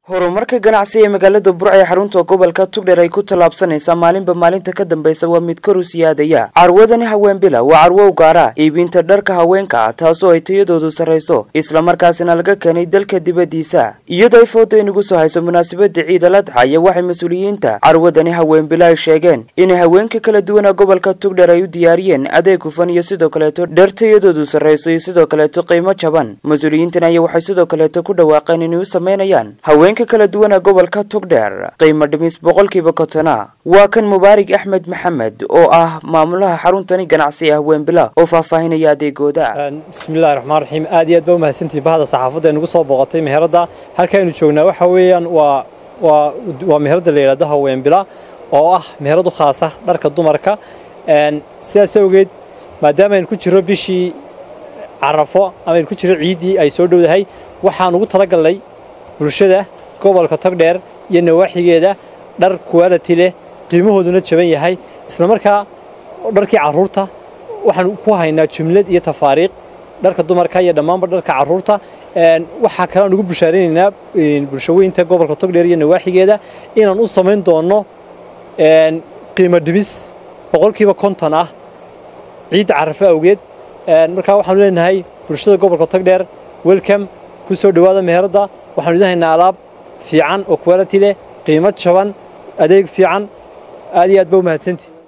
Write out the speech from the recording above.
horumarka ganacsi ee magaalada burca ee xarunta gobolka tugdher ay ku tallaabsanaysaa maalinba maalinta ka dambaysa waa mid kor u siyaadaya carwadani haweenbila waa carwo u gaara iibinta dharka haweenka ah taasoo ay tayadoodu sarrayso islamarkaasina laga keenay dalka dibaddiisa iyadoo ay fooda inagu soo hayso munaasabada ciida la dhaxaya waxay mas-uuliyiinta carwadani haweenbila ay sheegeen inay haweenka kala duwana gobolka tugdher ay u diyaariyeen adeeg hufan iyo sidoo kaleeto dhar tayadoodu sarrayso iyo sidoo kaleeto qiimo jaban mas-uuliyiintan ayaa waxay sidoo kaleeto ku dhawaaqeen inay u samaynayaan haweenka kala duwana gobolka tugdheer qiimo dhimis boqolkiiba kotona waa kan mubaarig axmed maxamed oo ah maamulaha xaruntani ganacsi ee haweenbila oo faahfaahinaya adeegooda bismillahi raxmaan raxiim aad iyo aad baa umahadsantihi bahda saxaafadda ee nagu soo booqatay meheradda halkaaynu joognaa waxa weeyaan waa waa waa meheradda la yidhahdo haweenbila oo ah meherad u khaasa dharka dumarka sidaas awgeed maadaama aynu ku jirro bishii carafo ama aynu ku jirro ciiddii ay soo dhowdahay waxaan ugu talagalnay bulshada gobolka togdheer iyo nawaaxigeeda dhar quality leh qiimahooduna jaban yahay isla markaa dharkii carruurta waxaan ku haynaa jumlad iyo tafaariiq dharka dumarka iyo dhammaanba dharka carruurta waxaa kalean ugu bushaaraynaynaa bulshaweynta gobolka togdheer iyo nawaaxigeeda inaan u samayn doonno qiimo dhimis boqolkiiba konton ah ciidda carafo awgeed markaa waxaanu leenahay bulshada gobolka togdheer welcome ku soo dhowaada meheradda waxaanu idin haynaa alaab fiican oo quality leh qiimo jaban adeeg fiican aad iyo aad ba u mahadsantii